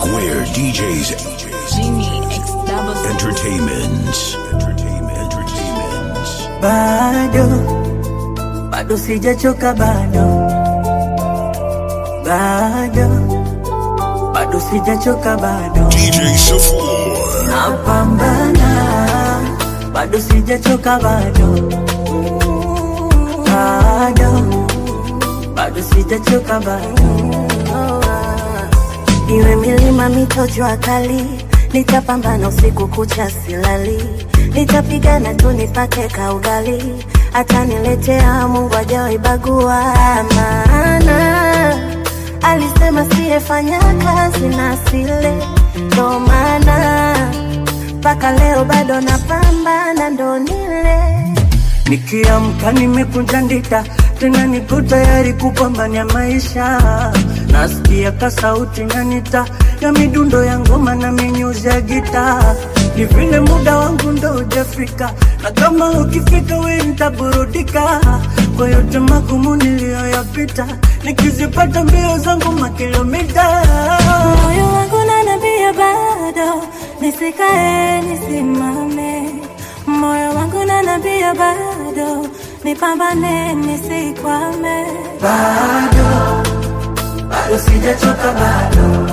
Square DJs Genie X double C. Entertainment. Entertainment. Entertainment. bado bado sijachoka bado bado bado sijachoka bado DJ Safor. napambana bado sijachoka bado bado bado sijachoka bado iwe milima mito jua kali nitapambana usiku kucha silali nitapigana tu nipate kaugali hata niletea mungu ajawaibagua maana alisema siyefanya kazi na sile ndo maana mpaka leo bado napambana ndo nile Nikiamka nimekunja ndita, tena niko tayari kupambania maisha. Nasikia ka sauti nanita ya midundo ya ngoma na minyuzi ya gita, ni vile muda wangu ndo hujafika, na kama ukifika we nitaburudika kwa yote magumu niliyoyapita, nikizipata mbio zangu makilomita moyo wangu nanambia bado nisikae nisimame moyo wangu nanambia bado nipambane nisikwame bado bado sijachoka bado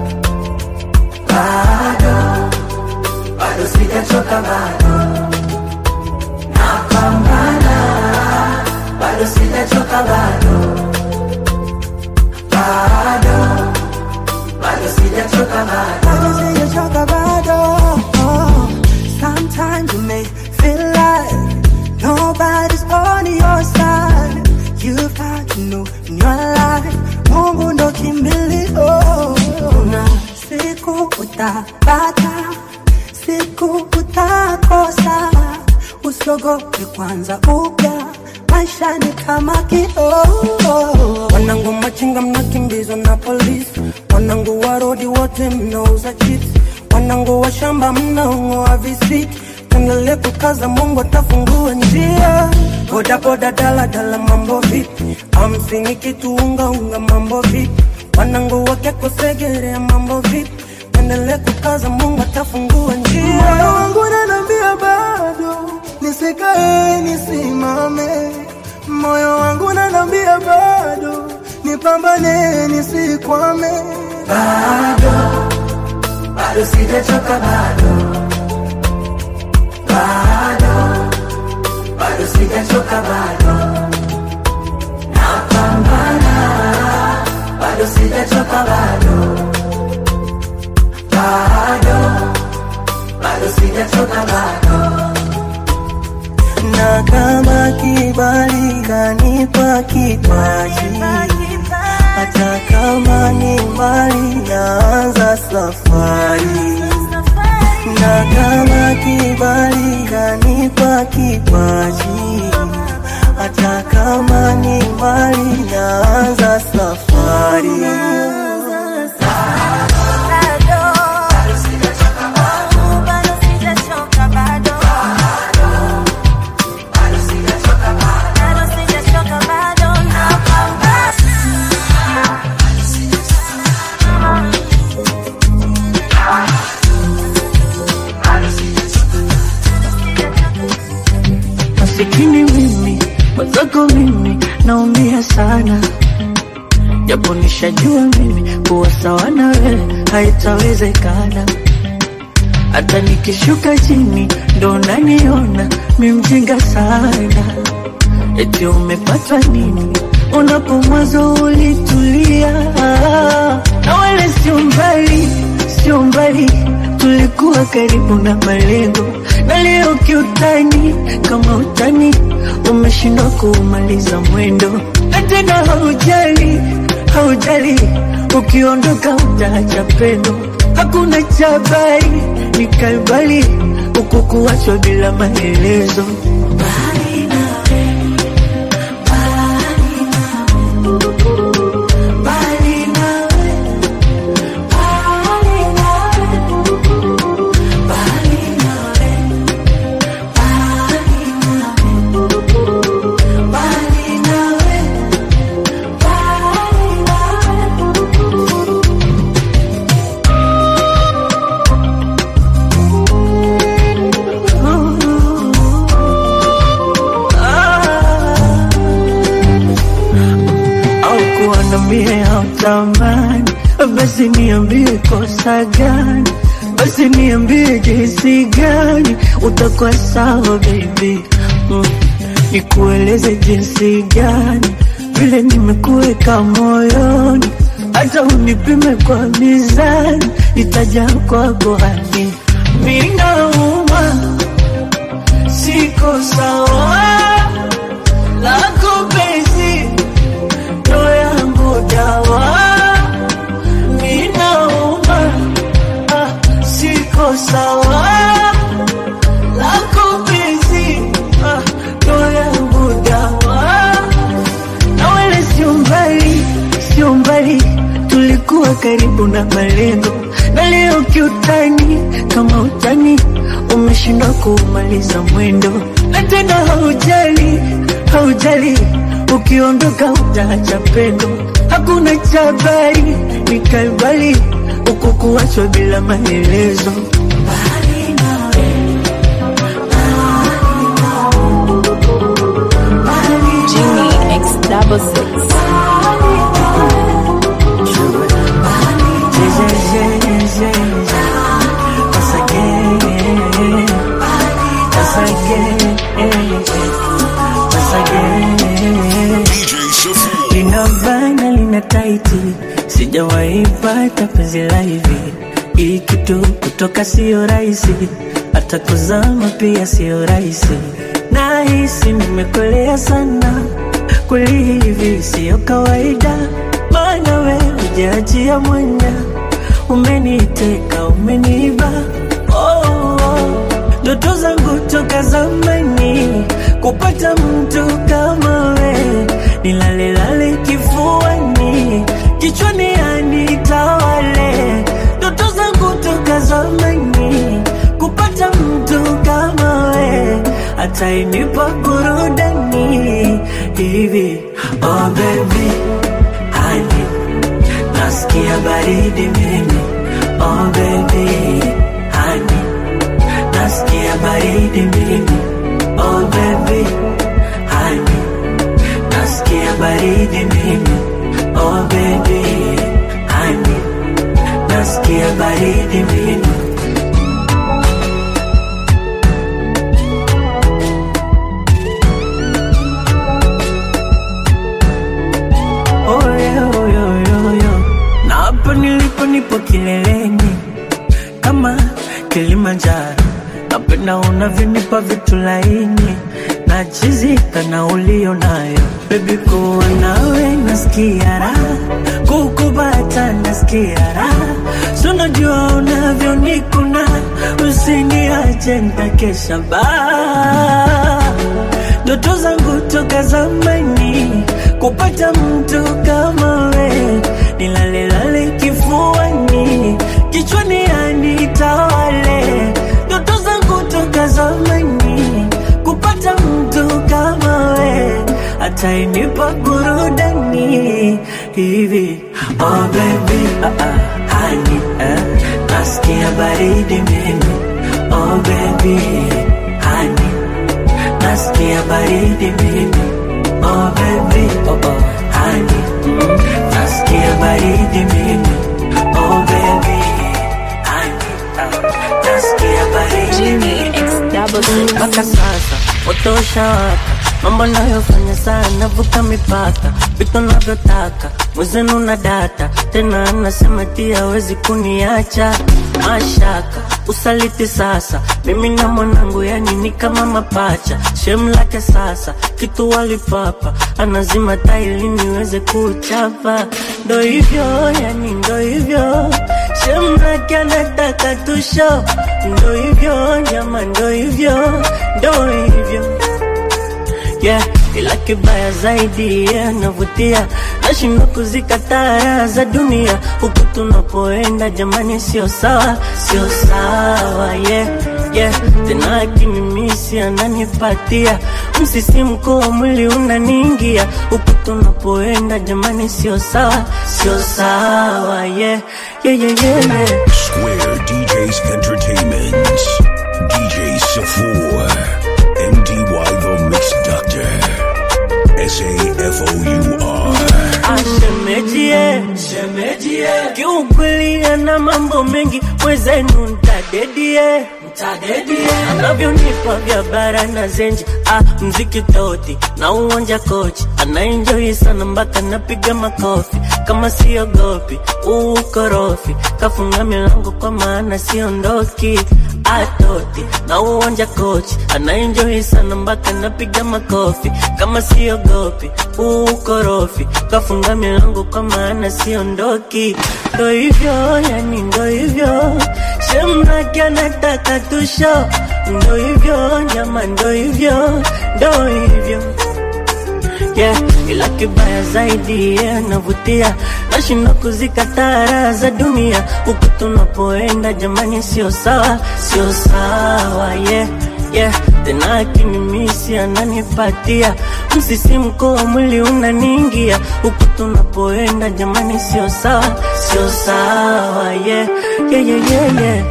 bado bado sijachoka bado napambana bado sijachoka bado bado bado sijachoka bado bado sijachoka bado oh. sometimes you may feel like nobody's on your side you've had to know in your life mungu ndo kimbilio na siku utapata siku utakosa usiogope kwanza upya maisha ni kama kioo wanangu machinga mnakimbizwa na polisi wanangu warodi wote mnauza chips wanangu wa shamba mnaong'oa visiki tuendelee kukaza mungu atafungua njia bodaboda daladala mambo vipi hamsini kitu unga unga mambo vipi wanangu wake kusegelea mambo vipi tuendelee kukaza mungu atafungua njia moyo wangu nanambia bado nisikae nisimame moyo wangu nanambia bado nipambane nisikwame bado bado sijachoka bado bado bado sijachoka bado napambana bado sijachoka bado bado bado sijachoka bado na kama kibali kanipa kipaji hata kama ni mbali naanza safari na kama kibali kanipa kipaji hata kama ni mbali naanza safari masikini mimi mwenzako mimi naumia sana japo nishajua mimi kuwa sawa na wewe haitawezekana hata nikishuka chini ndo naniona mi mjinga sana eti umepatwa nini unapo mwanzo ulitulia na wala sio mbali sio mbali tulikuwa karibu na malengo na leo kiutani kama utani umeshindwa kuumaliza mwendo na tena haujali haujali ukiondoka utaacha pendo hakuna chabari ni kalbali huku kuachwa bila maelezo Mbali nawe, mbali nawe, mbali nawe, mbali nawe, mbali nawe, mbali nawe, mbali nawe. kuwa na mie hautamani basi niambie kosa gani basi niambie jinsi gani utakuwa sawa baby mm. nikueleze jinsi gani vile nimekuweka moyoni hata unipime kwa mizani itaja kwako hani minauma siko sawa lako penzi ndo yangu dawa ninauma ah, siko sawa lako penzi ah, ndo yangu dawa na wala sio mbali, sio mbali, tulikuwa karibu na malengo, na leo kiutani, kama utani umeshindwa kuumaliza mwendo, na tena haujali, haujali, ukiondoka utaacha pendo, hakuna cha habari, nikaibali huku kuachwa bila maelezo. Mbali nawe, mbali Genie X double six. DJ Shafour. lina bana lina taiti, sijawahi pata penzi la hivi. Hii kitu kutoka sio rahisi, hata kuzama pia sio rahisi. Nahisi nimekolea sana, kweli hivi sio kawaida, maana we hujaachia mwanya, umeniteka umeniba oh, oh. Ndoto zangu toka zamani kupata mtu kama we, nilalelale kifuani, kichwani anitawale. Ndoto zangu toka zamani kupata mtu kama we, atainipa burudani hivi. Oh baby, honey, nasikia baridi mimi. Oh baby, honey nasikia baridi mimi oh baby honey nasikia baridi mimi oh baby honey nasikia baridi mimi oh yeah, oh yeah, oh yeah, oh yeah. na hapa nilipo nipo kileleni kama Kilimanjaro, napenda unavyonipa vitu laini na chizika na ulio nayo bebi, kuwa nawe nasikia raha, kukubata nasikia raha, so najua unavyonikuna, usiniache nitakesha baa ndoto zangu toka zamani kupata mtu kama we, nilalelale kifuani, kichwani anitawale. Ndoto zangu toka zamani kupata mtu kama we, atainipa burudani hivi. Oh baby, ah, ah, honey, eh, nasikia baridi mimi. Oh baby, honey nasikia baridi mimi oh baby oh oh honey mm. nasikia baridi mimi oh baby honey ah. nasikia baridi Genie X double six. mpaka sasa utosha waka mambo nayofanya sana vuka mipaka vitu navyotaka mwezenu na data tena anasema tia hawezi kuniacha mashaka usaliti sasa mimi na mwanangu yani ni kama mapacha shem lake sasa kitu walipapa anazima taili niweze kuchapa ndo hivyo yani ndo hivyo shem lake anataka tusho ndo hivyo nyama ndo hivyo ndo hivyo yeah, ila kibaya zaidi yeah, navutia nashindwa kuzikataa raha za dunia huku tunapoenda jamani sio sawa sio sawa yeah, yeah. tena akinimisi ananipatia msisimko wa mwili unaniingia huku tunapoenda jamani sio sawa sio sawa yeah, yeah, yeah, yeah, yeah. Square DJs Entertainment. DJ Safour. MDY the Mix Doctor. S A F O U R. Ashen shemeji kiukweli ana mambo mengi mwezenu ntadedie ntadedie anavyonipa vya bara na zenji ah, mziki toti na uwanja kochi anaenjoi sana mpaka napiga makofi kama siogopi ukorofi kafunga milango kwa maana siondoki atoti na uwanja kochi anaenjoi sana mpaka napiga makofi kama siogopi ukorofi kafunga milango kwa maana siondoki ndo hivyo yani ndo hivyo shemraki anataka tusho ndo hivyo nyama ndo hivyo ndo hivyo yeah. Ila kibaya zaidi yeah, navutia nashinda kuzikataa raha za dunia huku tunapoenda jamani, sio sawa, sio sawa yeah. Yeah, tena akinimisi ananipatia msisimko wa mwili unaniingia huku tunapoenda jamani, sio sawa, sio sawa yeah. Yeah, yeah, yeah, yeah.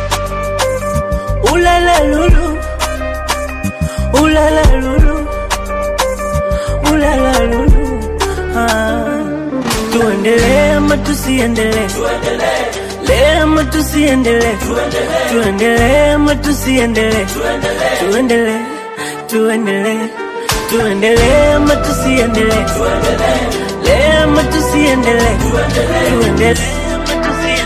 Ulala lulu, ulala lulu ulala lulu ah. Tuendelee ama tusiendelee? Tuendelee ama tusiendelee? Tuendelee ama tusiendelee? Tuendelee, tuendelee, tuendelee ama tusiendelee? Tuendelee ama tusiendelee? Tuendelee ama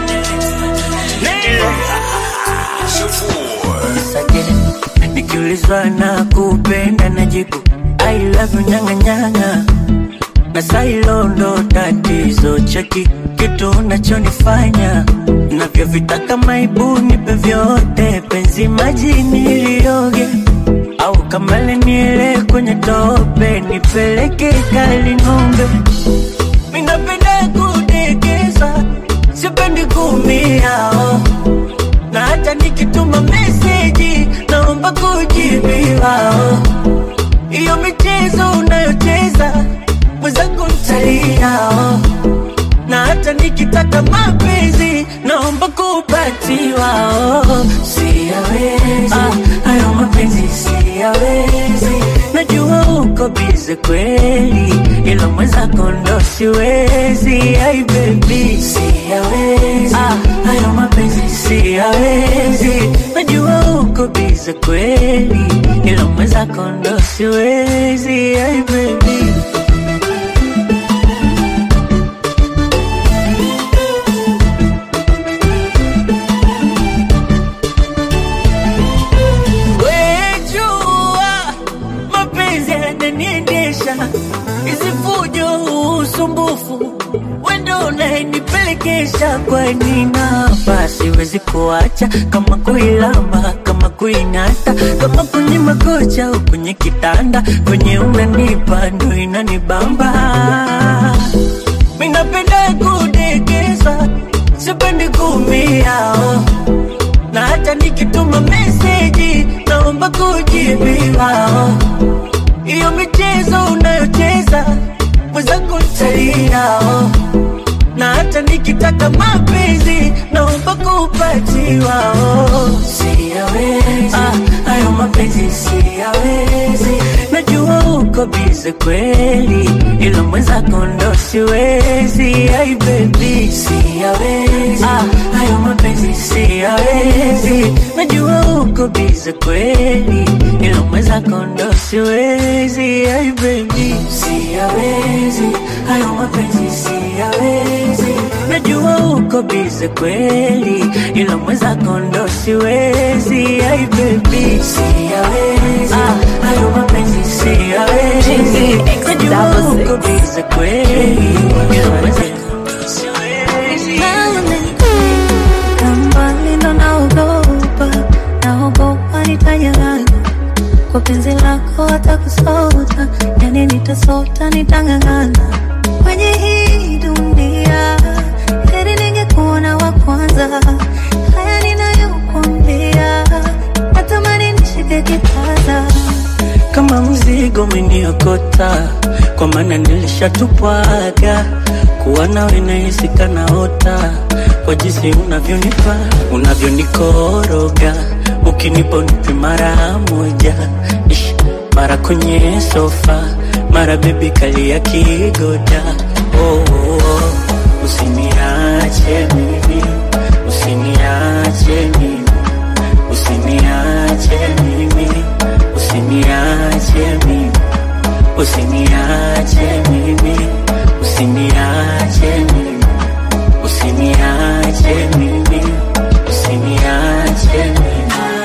tusiendelee? Nikiulizwa na kupenda najibu I love you nyanga nyanga na sailo ndo tatizo cheki kitu unachonifanya navyovitaka maibu nipe vyote penzi maji nilioge au kamale niele kwenye tope nipeleke kali ng'ombe minapenda kudekeza sipendi kumia oh. na hata nikituma meseji naomba kujibiwa oh. Iyo michezo unayocheza mwenzangu ntalia oh. na hata nikitaka mapenzi naomba kupatiwa oh. Siyawezi ah, hayo mapenzi siyawezi, najua uko bize kweli, ila mwenzako ndo siwezi. Ai baby siyawezi ah, hayo mapenzi siyawezi, najua uko bize kweli, ila mwenzako ndo siwezi. Ai baby Wejua mapenzi yananiendesha, hizi fujo, usumbufu, wendo unayenipelekesha. Kwani napa siwezi kuacha, kama kuilamba, kama kuing'ata, kama kwenye makocha au kwenye kitanda, kwenye unanipa ndo inanibamba. Minapenda kudekeza, sipendi kumia oh na hata nikituma meseji naomba kujibiwa. oh. Iyo michezo unayocheza mwenzangu ntalia, oh. na hata nikitaka mapenzi naomba kupatiwa. oh. Siyawezi ah, hayo mapenzi siyawezi, najua uko bize kweli, ila mwenzako ndo siwezi. Ai baby siyawezi ah, hayo mapenzi siyawezi, najua uko bize kweli, ila mwenzako ndo siwezi. Ai baby siyawezi, hayo mapenzi siyawezi, najua uko bize kweli, ila mwenzako ndo siwezi. Ai baby siyawezi, ah, hayo mapenzi siyawezi, najua uko bize kweli, ila mwenzako ndo siwezi. Kambali ndo naogopa, naogopa nitanyang'anya kwa penzi lako, hata kusota, yani nitasota, nitang'ang'ana kwenye hii dunia, heri ningekuona wa kwanza. Haya ninayokuambia, natamani nishike kitanda kama mzigo umeniokota, kwa maana nilishatupwaga kuwa nawe nahisi kanaota, kwa jinsi unavyonipa unavyonikoroga, ukinipa unipi mara moja, Ish, mara kwenye sofa, mara bebi kalia kigoda oh, oh, oh. usiniache mimi, usiniache mimi, usiniache mimi, usiniache mimi, usiniache mimi, usiniache mimi, usiniache mimi, usiniache mimi.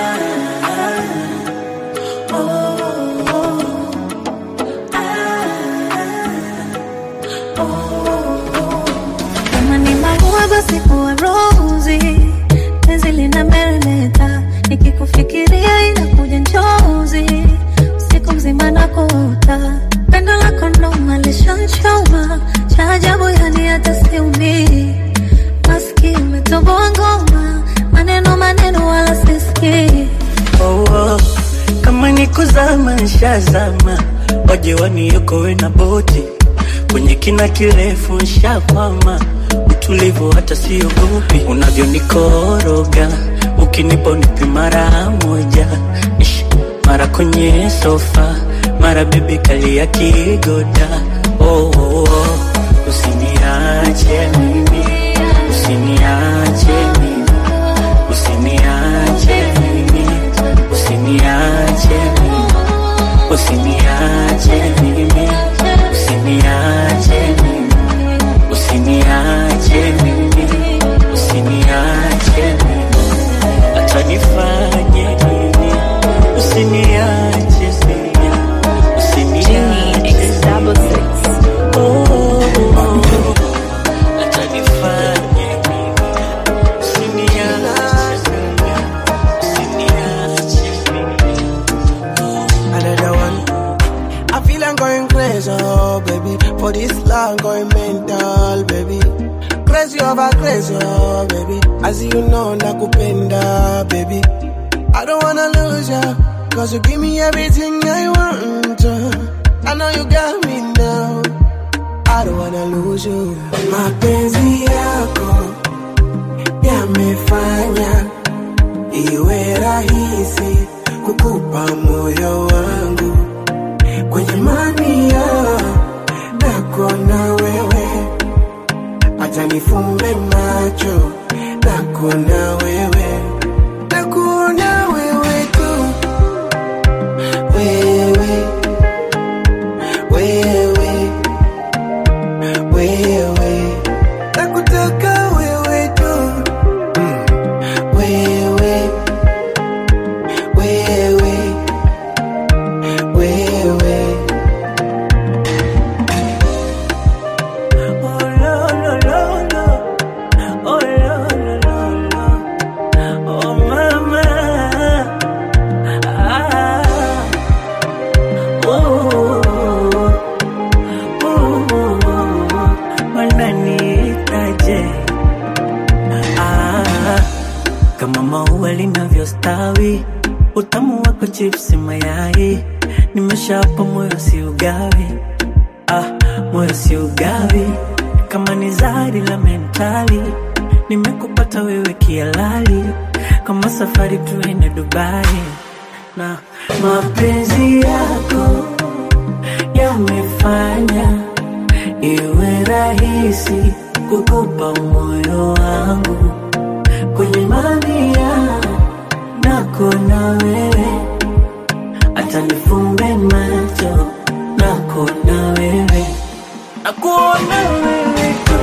Kama ni maua basi kuwa rozi, penzi lina meremeta, nikikufikiria inakuja njozi, usiku mzima nakuota, pendo lako ndo malishanchoma, cha ajabu yani hata siumii, maski umetoboa ngoma, maneno maneno wala sisikii oh, oh. Kama ni kuzama nshazama, waje waniokoe na boti kwenye kina kirefu nshakwama, utulivu hata siogopi, unavyonikoroga ukinipa unipi mara moja Ish, mara kwenye sofa, mara bebi kalia kigoda oh, oh, oh. Usiniache mimi, usiniache mimi, usiniache mimi, usiniache mimi, usiniache mimi, usiniache mimi, usiniache mimi, usiniache mimi, hata nifanye nini, usiniache mimi, Genie usiniache X double six. oh, oh, oh. hata nifanye nini, usiniache mimi, usiniache mimi. another one. I feel I'm going crazy, oh baby. For this long, going mental, baby. Crazy over crazy, oh baby. As you know, nakupenda, baby. I don't wanna lose ya, cause you give me everything I want. I know you got me now. I don't wanna lose you. Mapenzi yako yamefanya iwe rahisi kukupa moyo wangu kwenye mania nako na wewe, acha nifumbe macho nako na wewe, nako na wewe tu, wewe wewe wewe, nakutaka wewe tu mm. wewe wewe wewe Oh, lo, lo, lo, lo. Oh, lo, lo, lo, lo. Oh, mama. Ah. Oh, oh, oh. Wananiitaje? Ah, kama maua linavyostawi, utamu wako chipsi mayai, nimeshapa moyo si ugawi ah, moyo si ugawi kama ni zari la mentali nimekupata wewe kialali kama safari tuende Dubai na mapenzi yako yamefanya iwe rahisi kukupa moyo wangu kwenye mamia nako na wewe hata nifumbe macho nako na wewe nakuona wewe tu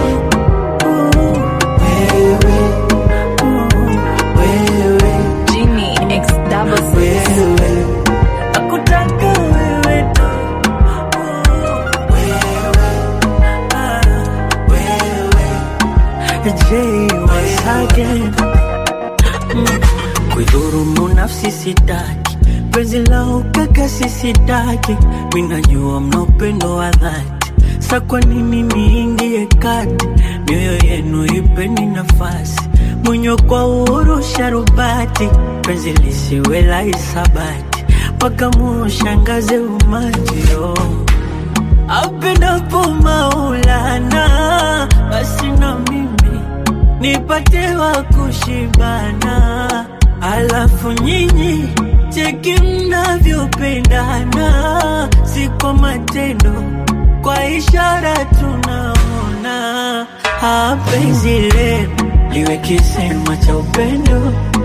wewe wewe Genie X double six. wewe nakutaka wewe tu wewe ah, wewe J once again kuidhurumu nafsi sitaki, penzi la ukaka sisitaki, minajua mna upendo wa dhati, sa kwa nini niingie kati? Mioyo yenu ipeni nafasi, mwenye kwa uhuru sharubati, penzi lisiwe la hisabati, mpaka muushangaze umati oh. Apendapo Maulana, basi na mimi nipate wa kushibana, alafu nyinyi cheki mnavyopendana, si kwa matendo, kwa ishara tunaona. Ah, penzi letu liwe kisema cha upendo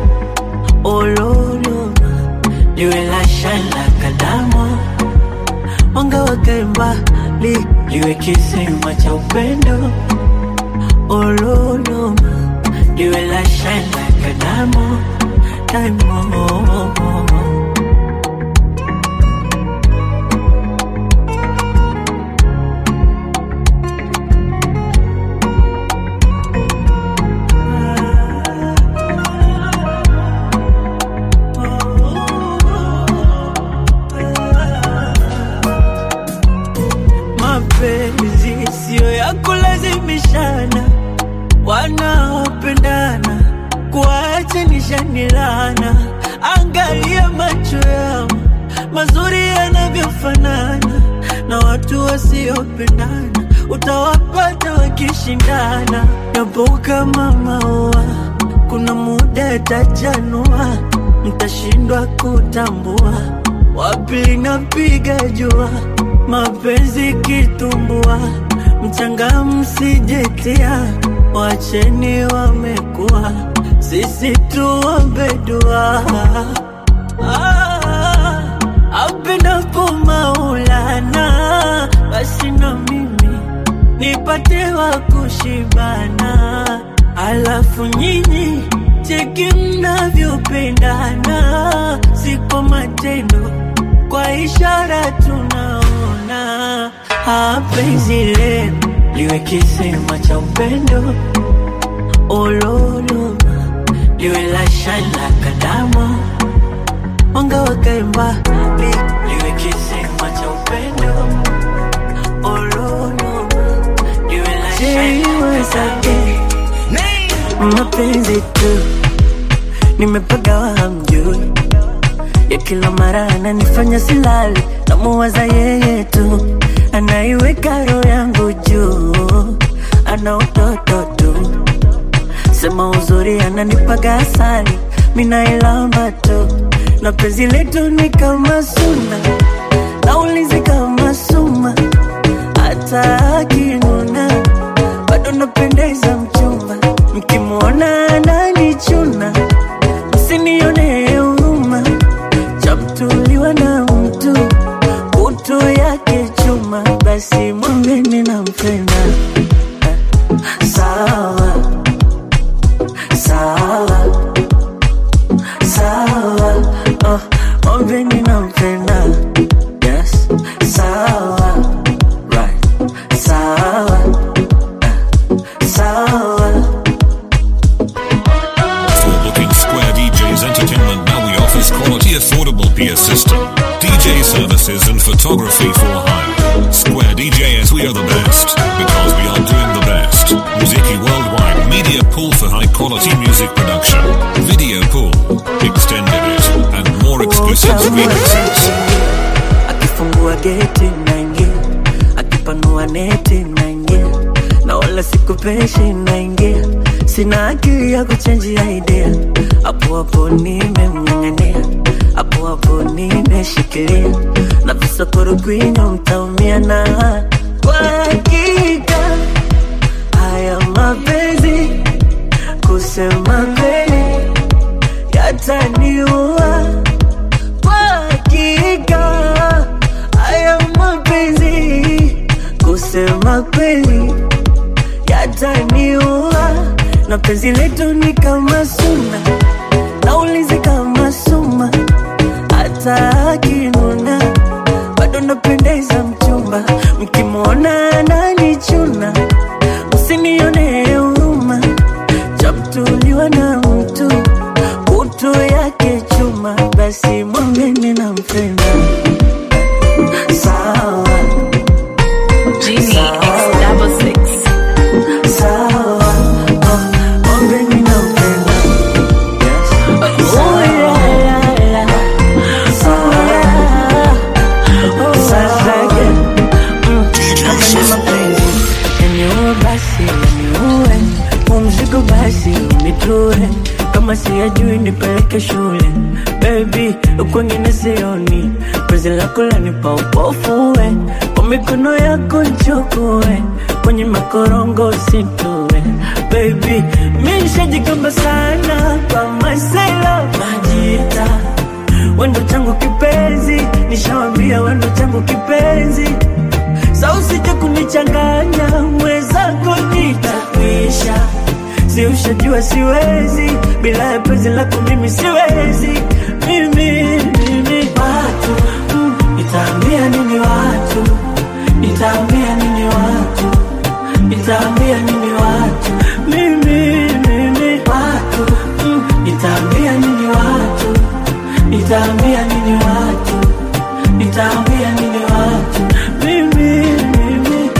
ololoma liwe la shala kalamu mwanga wakae mbali liwe kisema cha upendo ololoma liwe la shala kalamu daimo mapenzi siyo ya kulazimishana, wanaopendana kuachanisha ni laana. Angalia macho yao mazuri yanavyofanana, na watu wasiopendana utawapata wakishindana. Yapo kama maua, kuna muda yatajanua, mtashindwa kutambua wapi linapiga jua mapenzi kitumbua, mchanga msijetia, wacheni wamekuwa, sisi tuombe dua. Ah, apendapo Maulana, basi na mimi nipate wa kushibana, alafu nyinyi cheki mnavyopendana, si kwa matendo, kwa ishara tunaona. Ah, penzi lenu liwe kisema cha upendo, ololoma liwe la shala kalamu, mwanga wakae mbali, liwe kisema cha upendo, ololoma liwe la shala kalamu mapenzi tu nimepagawa hamjui ya kila mara ananifanya silali namuwaza yeye tu anaiweka roho yangu juu ana utoto tu sema uzuri ananipaga asali minailamba tu na penzi letu ni kama suna naulizi kama suma hata akinuna bado napendeza mchumba mkimwona ananichuna msinione huruma chamtuliwa na mtu utu yake chuma basi mwambeni nampenda sawa sawa sawa oh, mwambeni nampenda yes sawa right sawa sawa For booking Square DJs Entertainment now we offers quality affordable peer system, DJ services and photography for hire. Square DJs we are the best because we are doing the best. Muziki Worldwide Media Pool for high quality music production, video pool, extended it, and more exclusive remixes. akifungua geti naingia, akipanua neti naingia, na wala sikupeshi naingia, sina akili ya kuchenjia idea, hapo hapo nimemng'ang'ania, hapo hapo nimeshikilia, na visokoro kwinyo mtaumia na kwa hakika haya mapenzi kusema kweli yataniua kwa hakika haya mapenzi kusema kweli yataniua na penzi letu ni kama suna naulizi kama suma hata akinuna bado napendeza mchumba mkimwona ananichuna msinione huruma chamtuliwa na mtu utu yake chuma basi mwambeni nampenda sawa Genie X double six. sawa oh, mwambeni nampenda yes. oh, yeah, yeah, yeah. sawa oh, sasa yeah. mm. kama ni mapenzi yaniue basi yaniue umzigo basi unitue kama siyajui nipeleke shule baby kwengine sioni penzi lako lanipa upofu we kwa mikono yako nchukue kwenye makorongo situwe baby mishajigamba sana kwa masela majita wendo changu kipenzi nishawambia wendo changu kipenzi sa usije kunichanganya mwezako nitakwisha si ushajua siwezi bila ya penzi lako mimi siwezi mimi mimi watu mm, nitaambia nini watu nitaambia nini watu nitaambia nini watu mimi mimi watu mm, nitaambia nini watu nitaambia nini watu nitaambia nini watu mimi mimi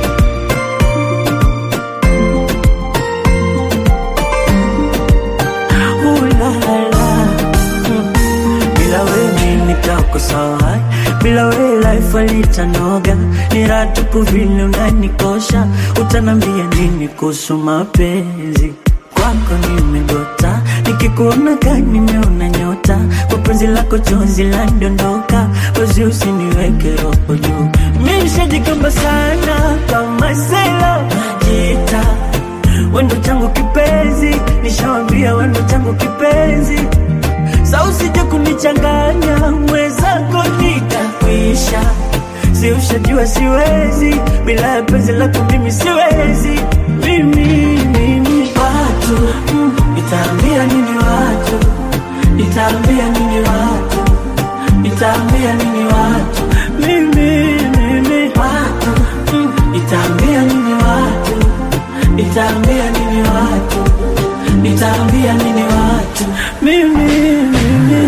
ulala mm. bila wewe nitakosa wai bila wewe life alitanoga ni ratupu vile unanikosha utanambia nini kuhusu mapenzi kwako nimegota nikikuona gani nimeona nyota kwa penzi lako chozi landondoka wezi usiniweke roho juu mishajikamba sana kama sela najita wendo changu kipenzi nishawambia wendo changu kipenzi sa usije kunichanganya mwezako nitakwisha si ushajua siwezi bila ya penzi lako mimi siwezi mimi mimi watu mm, nitaambia nini watu nitaambia nini watu nitaambia nini watu mimi mimi watu mm, nitaambia nini watu nitaambia nini watu nitaambia nini watu mimi mimi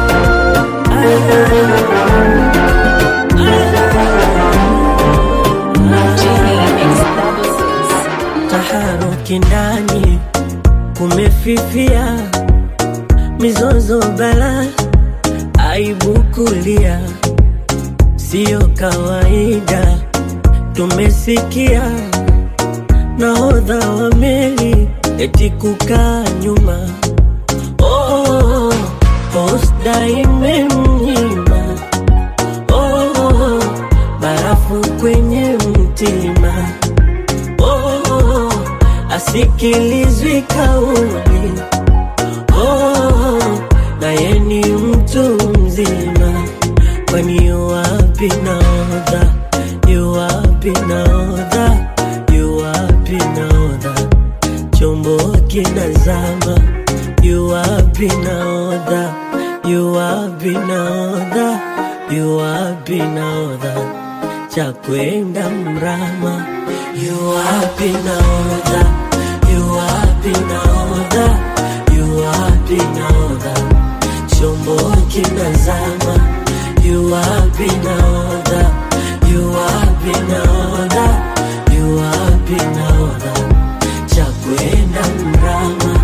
taharuki ndani kumefifia mizozo bala aibu kulia siyo kawaida tumesikia nahodha wa meli eti kukaa nyuma oh, posta imemnyima oh, barafu kwenye mtima oh, asikilizwi kauli oh, naye ni mtu mzima kwani yuwapi naodha yuwapi naodha yuwapi naodha chombo kinazama yuwapi naodha yuwapi naodha yuwapi naodha cha kwenda mrama yuwapi naodha yuwapi naodha yuwapi naodha chombo kinazama yuwapi naodha yuwapi naodha yuwapi naodha cha kwenda mrama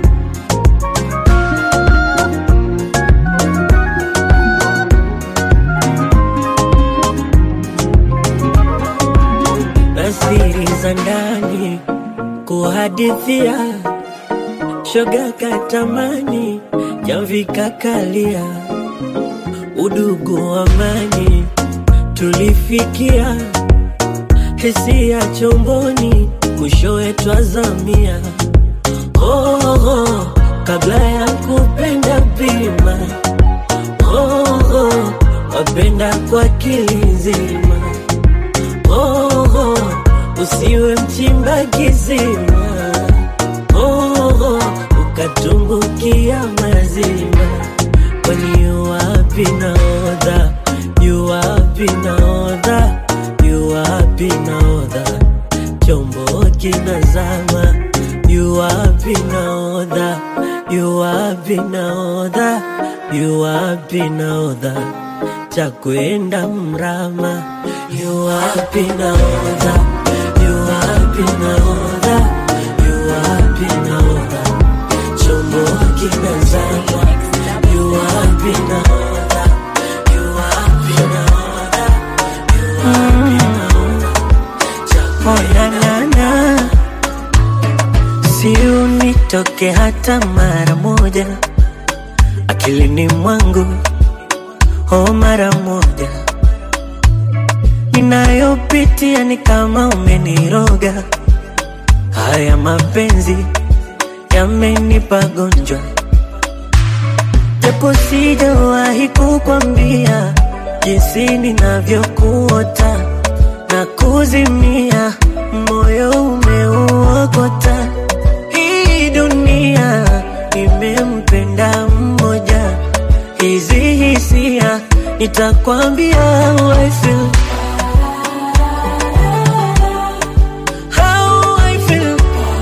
na siri za ndani kuhadithia shoga katamani jamvi kakalia udugu amani tulifikia hisia chomboni mwishowe twazamia oh, oh, kabla ya kupenda pima oh, oh, wapenda kwa kilizima oh, oh, usiwe mchimba kisima oh, oh, ukatumbukia mazima kwani yuwapi naodha yuwapi naodha yuwapi naodha chombo kinazama yuwapi naodha yuwapi naodha yuwapi naodha cha kwenda mrama yuwapi naodha yuwapi naodha yuwapi naodha chombo kinazama yuwapi naodha yuwapi naodha yuwapi naodha cha kwenda si unitoke hata mara moja akilini mwangu oh mara moja ninayopitia ni kama umeniroga. Haya mapenzi yamenipa gonjwa, japo sijawahi kukwambia jinsi ninavyokuota na kuzimia, moyo umeuokota. Hii dunia nimempenda mmoja, hizi hisia nitakwambia how I feel. How I feel.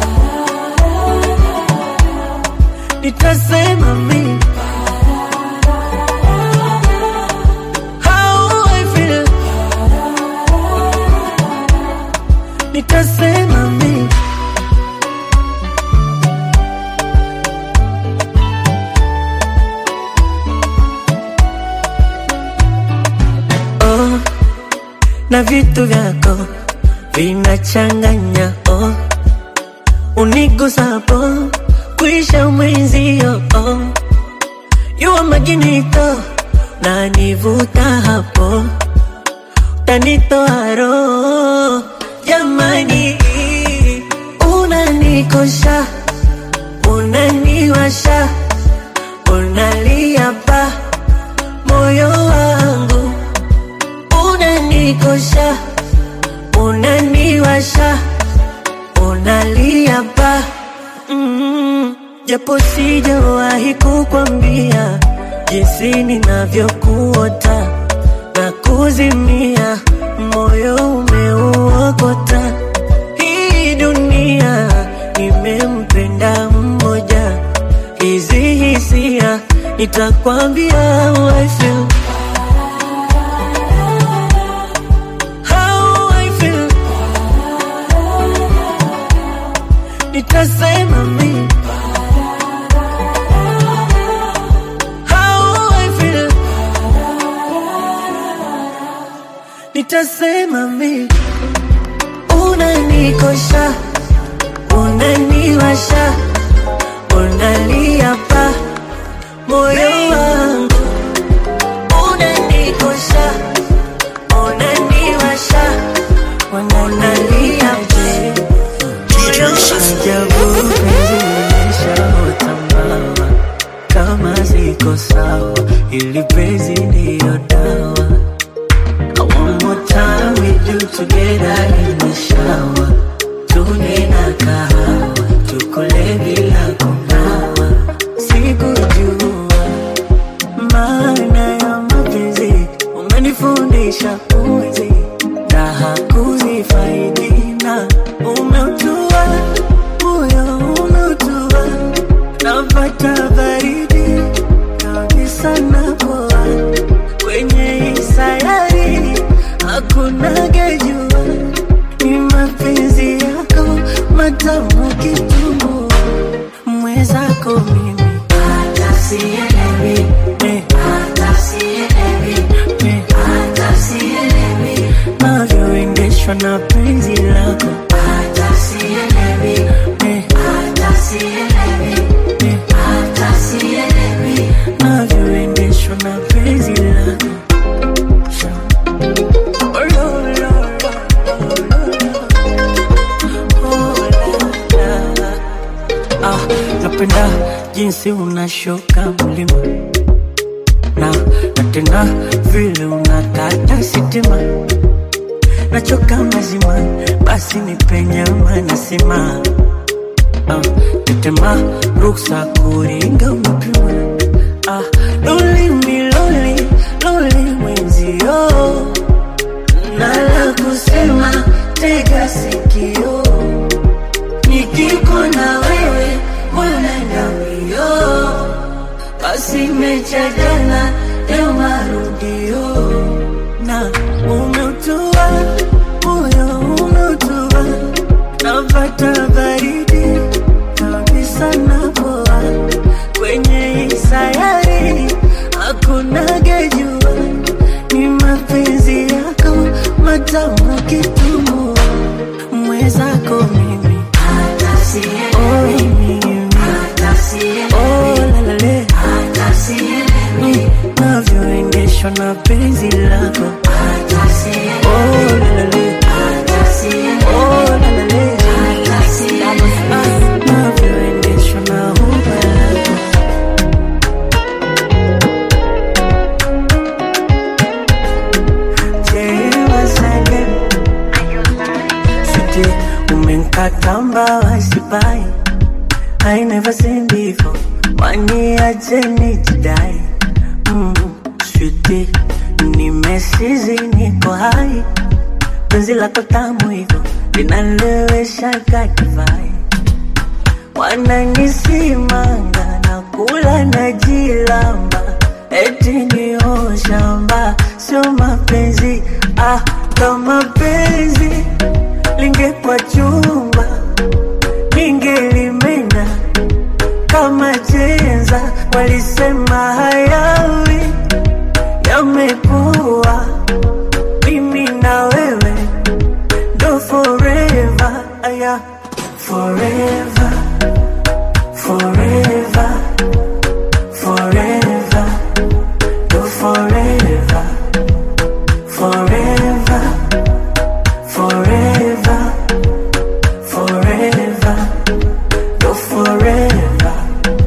Nitasema mimi How I feel. Nitasema mimi oh, na vitu vyako vinachanganya oh, unigusapo kuisha mwenzio oh, yuwa maginito na nivuta hapo tanitoa roho jamani, unanikosha unaniwasha unalia pa moyo wangu unanikosha unaniwasha unalia pa mm, japo sijawahi kukwambia jinsi ninavyokuota na kuzimia, moyo umeuokota. Hii dunia nimempenda mmoja, hizi hisia nitakwambia how I feel. How I feel. Nitasema mimi how I feel. Nitasema mimi unanikosha, unaniwasha, unalia pa moyo wangu, unanikosha, unaniwasha, unalia pa Ajabu penzi limeshaotambaa, kama ziko sawa, ili penzi ndiyo dawa. One more time we do together in the shower, tune na kahawa, tukule bila kunawa. Sikujua maana ya mapenzi, umenifundisha uwezi raha kuzifaidi na umeutua moyo umeutua, napata baridi kabisa napoa kwenye hii sayari hakuna gejua, ni mapenzi yako matamu kitumbua, mwezako mimi hata sielewi, eh, hata sielewi, eh, hata sielewi navyoendeshwa na penzi lako, hata sielewi, eh, hata sielewi, eh, hata sielewi navyoendeshwa na penzi lako. Oh, lo, lo, lo, lo, lo. Oh, la, la. Ah, napenda jinsi unashuka mlima na na tena vile unakata sitima nachoka mazima basi nipenyama nasima ah, tetema ruksa kuringa umepima ah, loli miloli loli mwenzio nala kusema tega sikio nikiko na wewe mwanenda mbio basi mecha jana leo marudio na umeutua moyo umeutua napata baridi kabisa napoa kwenye hii sayari hakuna gejua ni mapenzi yako matamu kitumbua mwezako mimi oh, mimi oh, lalale Mm, navyoendeshwa na penzi lako oh, namba wasipai I never seen before waniache nijidai mm, sweetie nimesizi niko hai penzi lako tamu hivyo linalewesha kadivai wananisimanga na kula na jilamba eti niyo shamba sio mapenzi ah, kama penzi lingekwa chumba ningelimena kama chenza walisema hayawi yamekuwa mimi na wewe ndo forever aya forever forever forever ndo forever forever forever forever ndo forever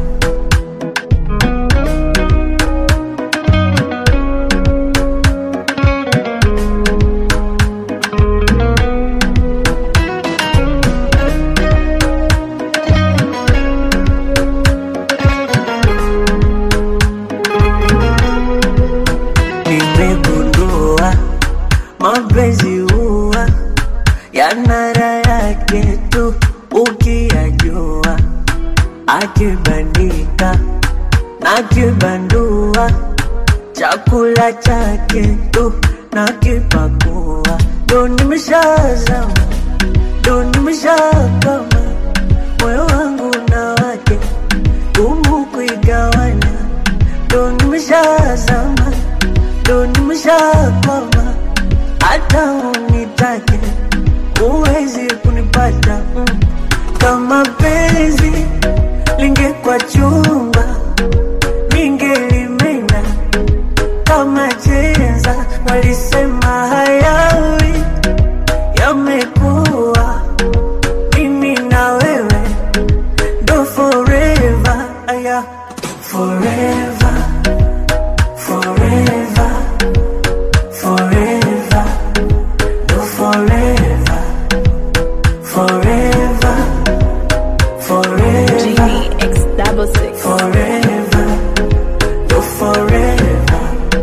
nimegundua mapenzi huwa yana raha yake tu ukiyajua, akibandika na kibandua chakula chake tu na kipakua, ndo nimeshazama, ndo nimeshakama, moyo wangu na wake gumu kuigawana, ndo nimeshazama ndo nimeshakwama, hata unitake huwezi kunipata mm. Kama penzi lingekwa chumba, ningelimena kama chenza. Walisema hayawi yamekuwa, mimi na wewe ndo forever, aya forever forever, forever, no forever, forever, forever, Genie X double six. forever, no forever.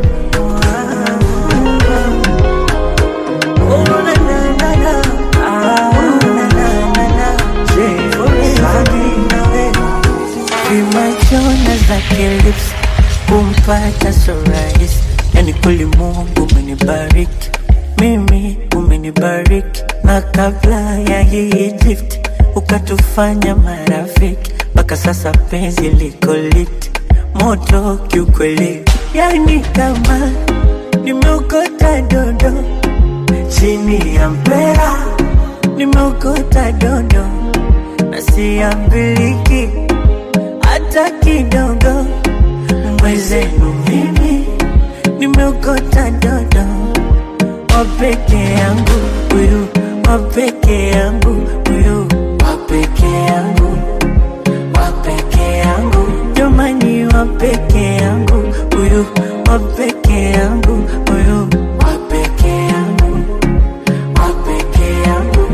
Oh, na, na, na, na. Ah, na, na, na, na. Say forever, nawe. Vimachona zake lips kumpata so rahisi, yani kweli Mungu umenibariki mimi, umenibariki na kabla ya hii gift ukatufanya marafiki, mpaka sasa penzi liko lit moto kiukweli, yani kama nimeokota dondo chini ya mpera, nimeokota dondo na siambiliki hata kidogo. Mwezenu mimi nimeokota dodo wa peke yangu huyu, wa peke yangu huyu, wa peke yangu, wa peke yangu, jamani, wa peke yangu huyu, wa peke yangu huyu, wa peke yangu, wa peke yangu.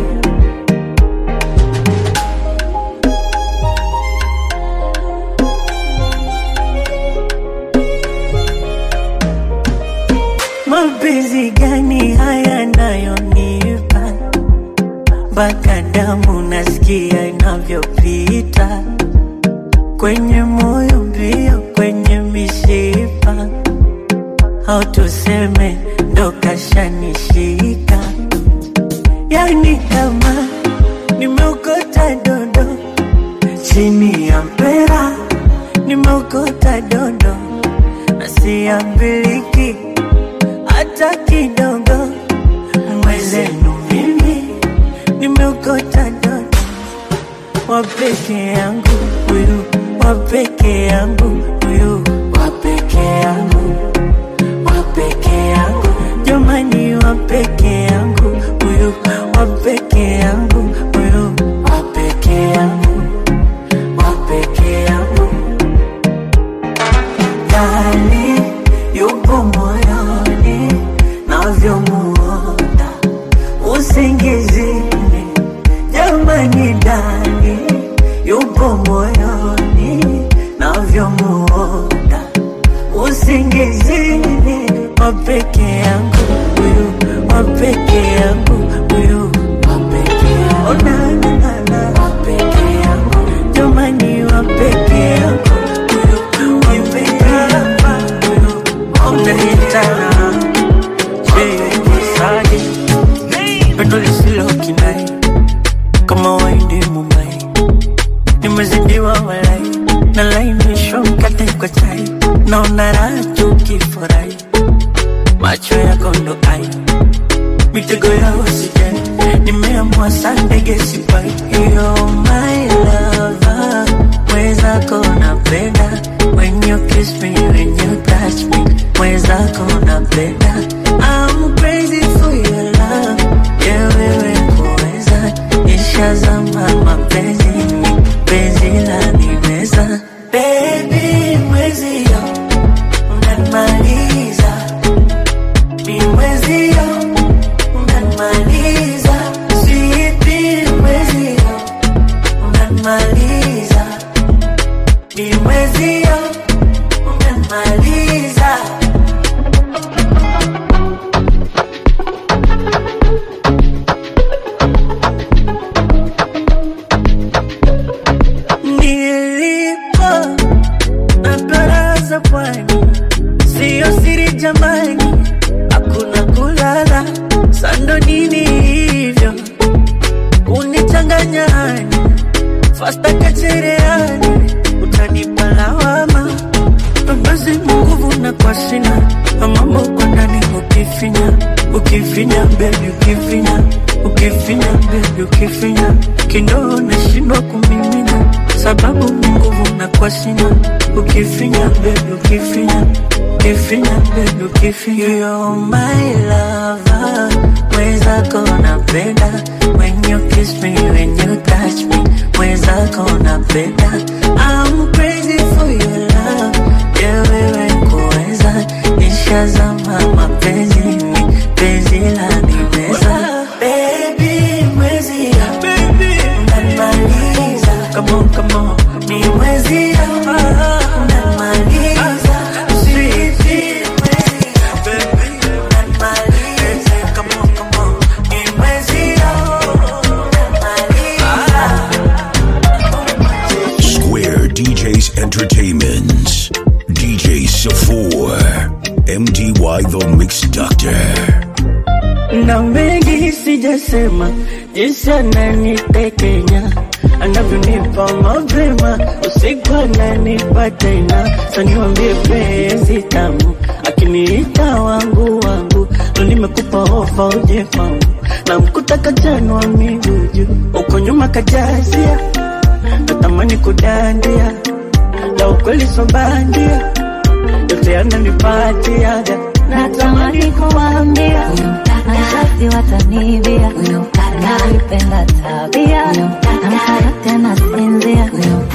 Mapenzi gani haya nayonipa mpaka damu nasikia inavyopita kwenye moyo mbio, kwenye mishipa, au tuseme ndo kashanishika, yani kama nimeokota dondo chini ya mpera, nimeokota dondo na siambiliki hata kidogo. Mwezenu mimi nimeokota dodo wa peke yangu huyu, wa peke yangu huyu, wa peke yangu, wa peke yangu, jamani, wa peke yangu huyu, wa peke yangu huyu, wa peke yangu, wa peke yangu ndani yupo moyoni navyomuota usingizini jamani kwa chai naona raha tukifurahi macho yako ndo ai mitego ya usijani nimeamua sandege sipai yo my lover mwezako napenda when you kiss me when you touch me mwezako napenda I'm crazy for your love yeah wewe kuweza nishazama mapenzini penzi la nimeza baby mwezio unanimaliza mi mwezio unanimaliza sweetie mwezio unanimaliza mi mwezio unanimaliza nilipo na baraza pwani siyo siri jamani hakuna kulala sando nini hivyo unichanganyani fasta kachereani utanipa lawama basi nguvu na kwa sina mambo kwa ndani ukifinya ukifinya bebi ukifinya ukifinya bebi ukifinya kindoo nashindwa kumimina sababu ni nguvu na kwa sina ukifinya bebi ukifinya ukifinya bebi ukifinya You're my lover mwezako napenda when you kiss me when you touch me mwezako napenda I'm crazy for your love yeah wewe kuweza nishazama mapenzini penzi la nimeza baby mwezi ya baby unanimaliza come on come on ni mwezi ya unanimaliza sweetie mwezi ya baby unanimaliza come on come on ni mwezi ya unanimaliza Square DJs Entertainment. DJ Safor. MDY The Mix Doctor. na mengi sijasema, jinsi ananitekenya anavyonipa mapema, usiku ananipa tena, saniwambie penzi tamu, akiniita wangu wangu, ndo nimekupa ofa uje kwangu, na mkuta kajanwa miguu juu, uko nyuma kajazia, natamani kudandia, la ukweli so bandia, yote ananipatiaga natamani kuambia nashasi watanibia naipenda tabia namkana tena sinzia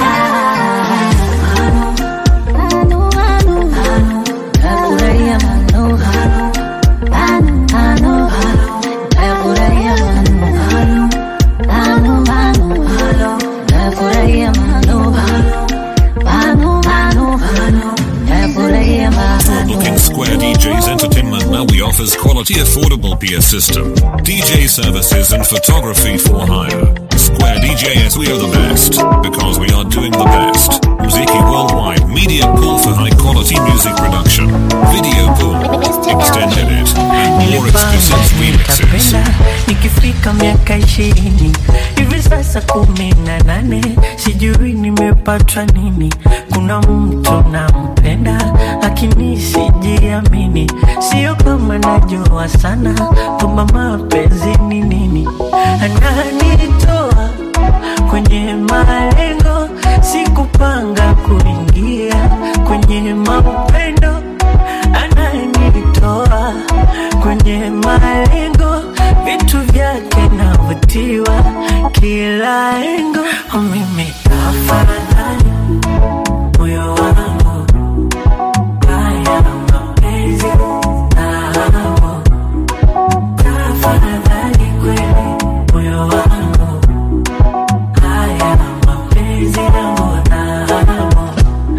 Anu, anu, nafurahia manu Anu, anu, nafurahia manu Anu, anu, nafurahia manu Anu, anu, nafurahia For manu booking Square DJs Entertainment now we offers quality affordable PS system, DJ services and photography for hire. Square DJs we are the best because we are doing the best. Muziki Worldwide Media Pool for high quality music production, video pool, extended it, and more exclusive remixes. nitapenda nikifika miaka ishirini hivi sasa kumi na nane sijui nimepatwa nini kuna mtu nampenda lakini sijiamini sio kama najua sana kwamba mapenzi ni nini ananitoa kwenye malengo sikupanga kuingia kwenye mapendo ananitoa kwenye malengo, vitu vyake navutiwa kila engo. Mimi afadhali moyo wangu haya mapenzi nao, tafadhali kweli moyo wangu haya mapenzi nao nao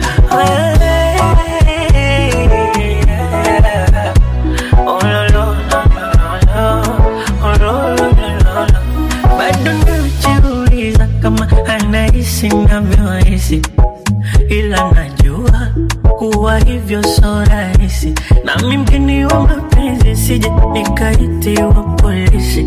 bado najiuliza kama anahisi navyohisi, ila najua kuwa hivyo so rahisi, nami mgeni wa mapenzi, sije nikaitiwa polisi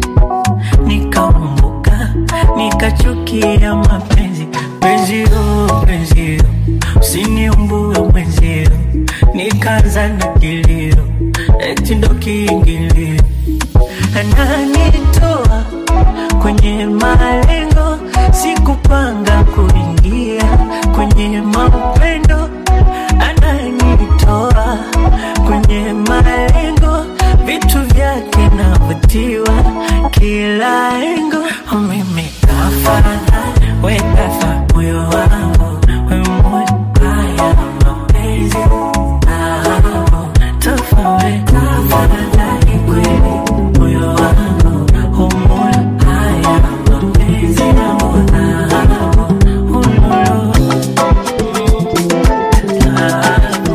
nikaumbuka nikachukia mapenzi penzio penzio usini niumbue mwenzio, nikaanza na kilio, eti ndo kiingilio, ananitoa kwenye malengo, sikupanga kuingia kwenye maupendo, ananitoa kwenye malengo, vitu vyake navutiwa kila engo, mimi kafara we kafa moyo wangu we moyo haya mapenzi dhahabu tofauti tafadhali kweli moyo wangu hu moyo haya mapenzi yangu dhahabu ululu dhahabu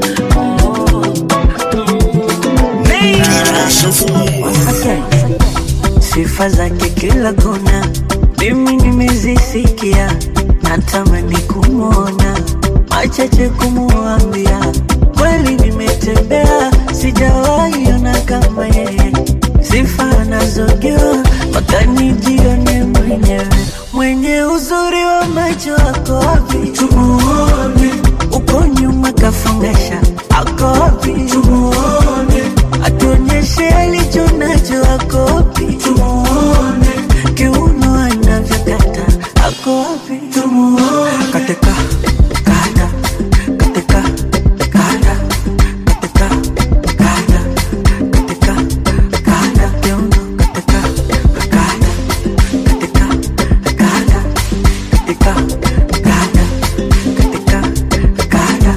Okay. Sifa zake kila kona, mimi nimezisikia, natamani kumwona, machache kumuambia, kweli nimetembea, sijawahi ona kama yeye, sifa anazogewa mpaka nijione mwenyewe, mwenye uzuri wa macho ako wapi? Tumuone uko nyuma kafungasha, ako wapi? Tumuone atuonyeshe alicho nacho, ako wapi? Tumuone kiuno anavyokata, ako wapi? Tumuone katika kada katika kada katika kada katika kada kiuno katika kada katika kada katika kada katika kada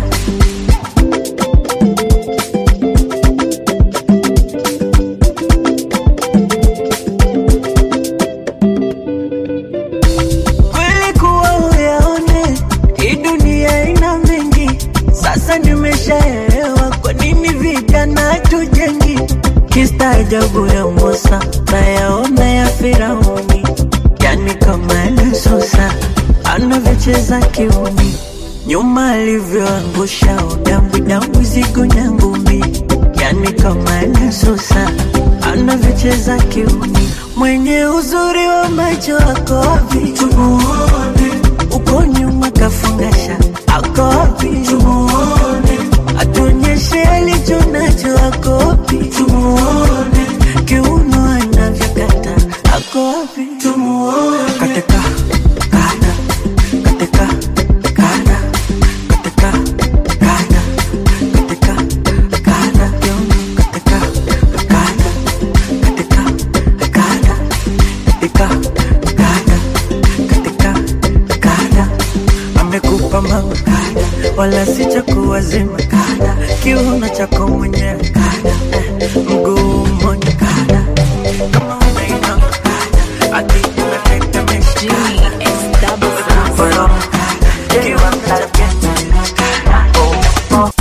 kweli kuwa uyaone hii dunia ina mengi sasa nimeshaelewa kwa nini vijana tujengi kistaajabu ya Musa nayaona ya Firauni yani kama Lususa anavyocheza kiuni nyuma alivyoangusha udambu dambu zigo nyangumi yani kama Lususa anavyocheza kiuni mwenye uzuri wa macho ako wapi? Tumuone uko nyuma kafungasha ako wapi? Tumuone atuonyeshe alicho nacho ako wapi? Tumuone kiuno anavyokata ako wapi? Tumuone katika kada katika kada katika kada katika kada kiuno katika kada katika kada katika kada katika kada amekupa mama kada wala si cha kuwazima kada kiuno chako mwenyewe kada eh, mguu mmoja kada kama unainama kada ati unatetemesha Jimmy X double six. Follow kada kiuno chako oh, oh.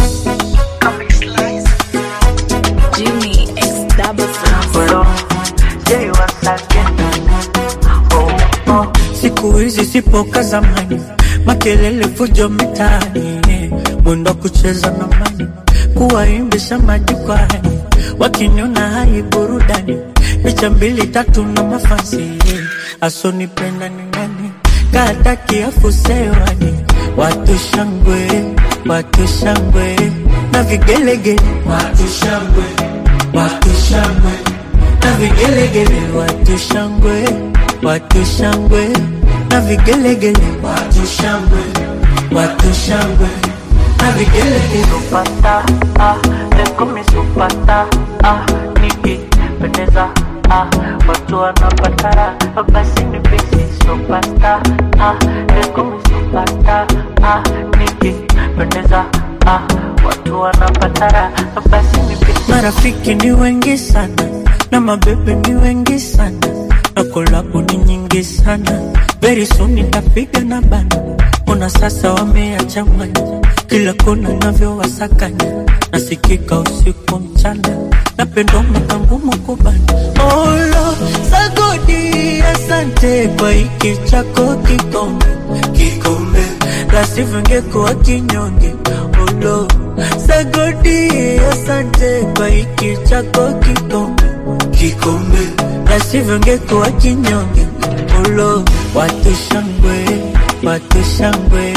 Jimmy X double six. Follow Jay once again oh, oh. Siku hizi sipo ka zamani, makelele fujo mitaani, mwendo kucheza na mani, kuwaimbisha majukwani, wakiniona hai burudani, picha mbili tatu na mafansi, asonipenda ni nani, kata kiafu sewani, watu shangwe, watu shangwe na vigelegele, watu shangwe, watu shangwe na vigelegele, watu shangwe, watu shangwe na vigelegele, watu shangwe, watu shangwe na vigelegele. Supata, ah, leko mi supata, ah, nikipendeza, ah, watu wanapatara, basi ni bisi supata, ah, leko mi supata, ah, nikipendeza, ah, watu wanapatara, basi ni bisi. Marafiki ni wengi sana na mabebe ni wengi sana na kolabu ni nyingi sana very soon nitapiga na bana ona sasa wameachanganya kila kona navyowasakanya nasikika usiku mchana napendo makangumu kubana olo sagodi asante kwa hiki chako kikombe kikombe lasivyo ngekuwa kinyonge olo sagodi asante kwa hiki chako kikombe kikombe lasivyo ngekuwa kinyonge ulo watu shangwe watu shangwe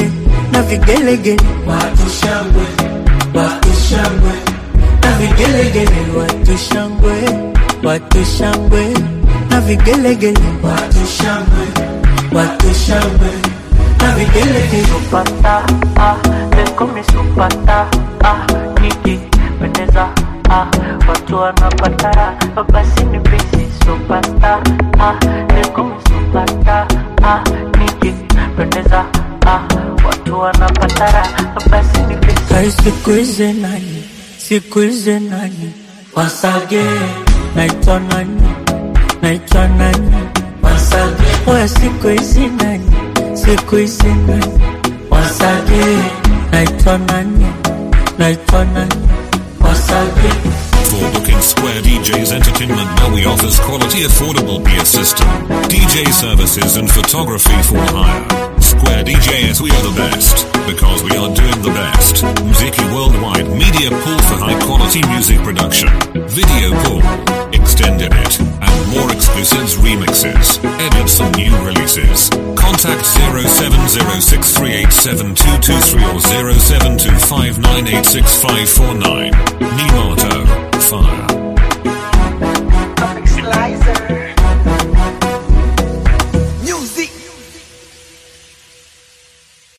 na vigelegele watu shangwe watu shangwe na vigelegele watu shangwe watu shangwe na vigelegele watu shangwe watu shangwe na vigelegele supata ah lekomi supata ah nikipendeza ah watu wanapatara basi ni bisi supata ah lekomi supata ah nikipendeza ah watu wanapatara basi ni bisi Hai siku hizi nani siku hizi nani wasage naitwa nani naitwa nani wasage oya siku hizi nani siku hizi nani wasage naitwa nani naitwa nani wasage For booking Square DJs Entertainment now we offers quality affordable beer system, DJ services and photography for hire. Square DJs we are the best because we are doing the best. Mziki Worldwide media pool for high quality music production, video pool, extended it, and more exclusives remixes, edits and new releases. Contact 0706387223 or 0725986549. Nimato, fire.